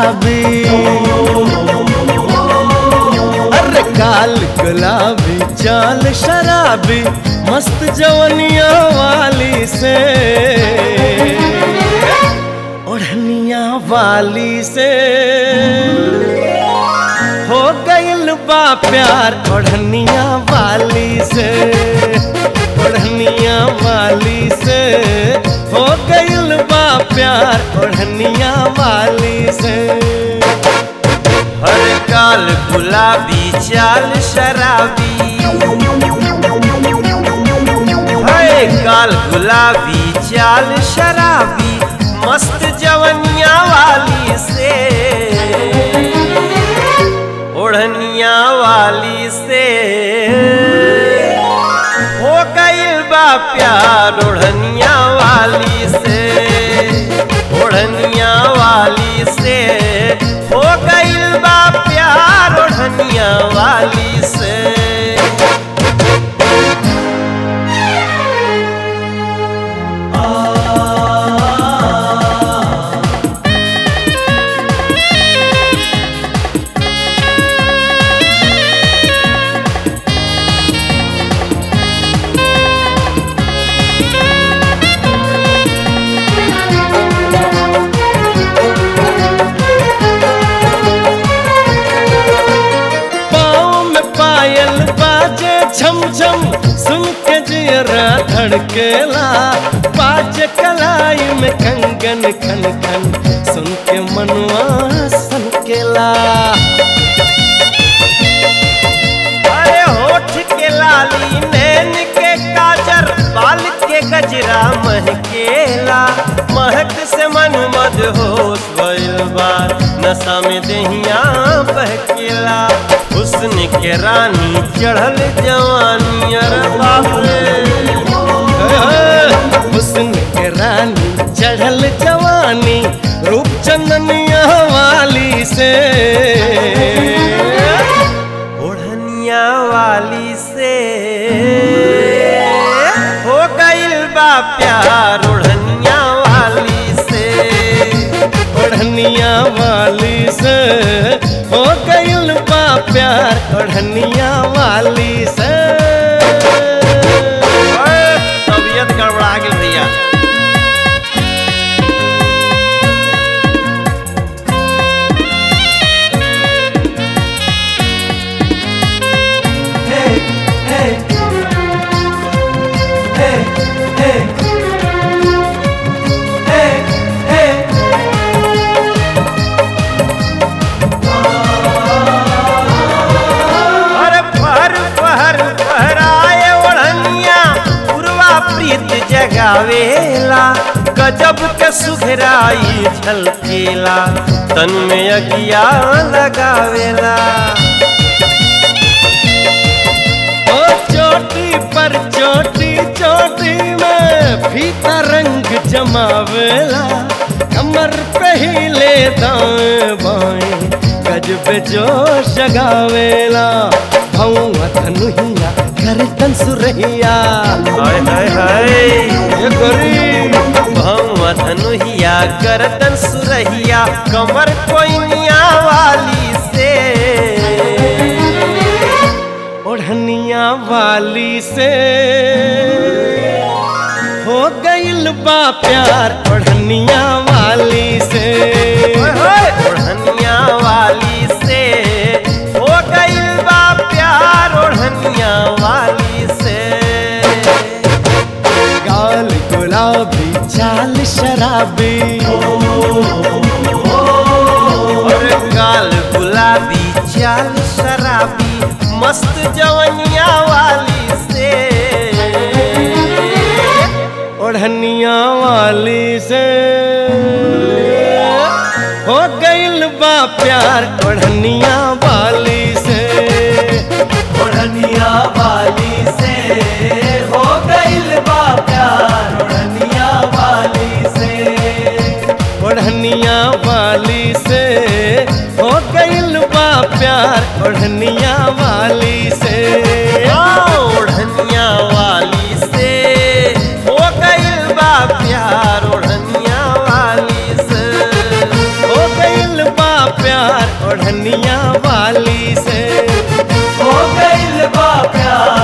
शराबी अरे काल गुलाबी चाल शराबी मस्त जवनिया वाली से ओढ़निया वाली से हो गइल बा प्यार ओढ़निया वाली से ओढ़निया वाली से हो गइल बा प्यार ओढ़निया वाली से हर काल गुलाबी चाल शराबी हर काल गुलाबी चाल शराबी मस्त जवनिया वाली से ओढ़निया वाली से हो गइल बा प्यार ओढ़निया वाली से ओढ़निया वाली से हो गइल बा प्यार ओढ़निया वाली से पाँव में पायल बाजे छम छम सुन के जियरा धड़केला बाजे कलाई में कंगन खन खन सुन के मनवा सनकेला अरे होठ के लाली नैन के काजर बाल के गजरा महकेला महक से मन मद होश भइल बा नशा में दहिया बहकेला हुस्न के रानी चढ़ल जवानी अरे बाप रे हुस्न के रानी चढ़ल जवानी रूप चंदनिया वाली से ओढ़निया वाली से हो गइल बा प्यार ओढ़निया वाली से ओढ़निया वाली से हो गइल बा प्यार ओढ़निया वाली से ओए, तबीयत गड़बड़ा गेल भैया अरे फहर फहर फहराए ओढ़निया पूर्वा प्रीत जगावेला गजब के सुघराई झलकेला तन में अगिया लगावेला ओ चोटी पर चोटी चोटी में फीता रंग जमावेला कमर पे ही ले दाएं बाएं गजब जोश जगावेला भौआ धनुहिया कर तंसुरहिया हाय हाय हाय ये गोरी भौवा धनुहिया गर्दन सुरहिया कमर कोइनिया वाली से ओढ़निया वाली से हो गइल बा प्यार ओढ़निया वाली से ओए होए, ओढ़निया वाली से हो गइल बा प्यार ओढ़निया वाली से गाल गुलाबी चाल शराबी और गाल गुलाबी चाल शराबी मस्त जवनिया वाली से ओढ़निया वाली से हो गइल बा प्यार ओढ़निया वाली से ओढ़निया वाली से हो गइल बा प्यार ओढ़निया वाली से ओढ़निया वाली से हो गइल बा प्यार ओढ़निया वाली से ओढ़निया वाली से हो गइल बा प्यार ओढ़निया वाली से हो गइल बा प्यार ओढ़निया वाली से हो गइल बा प्यार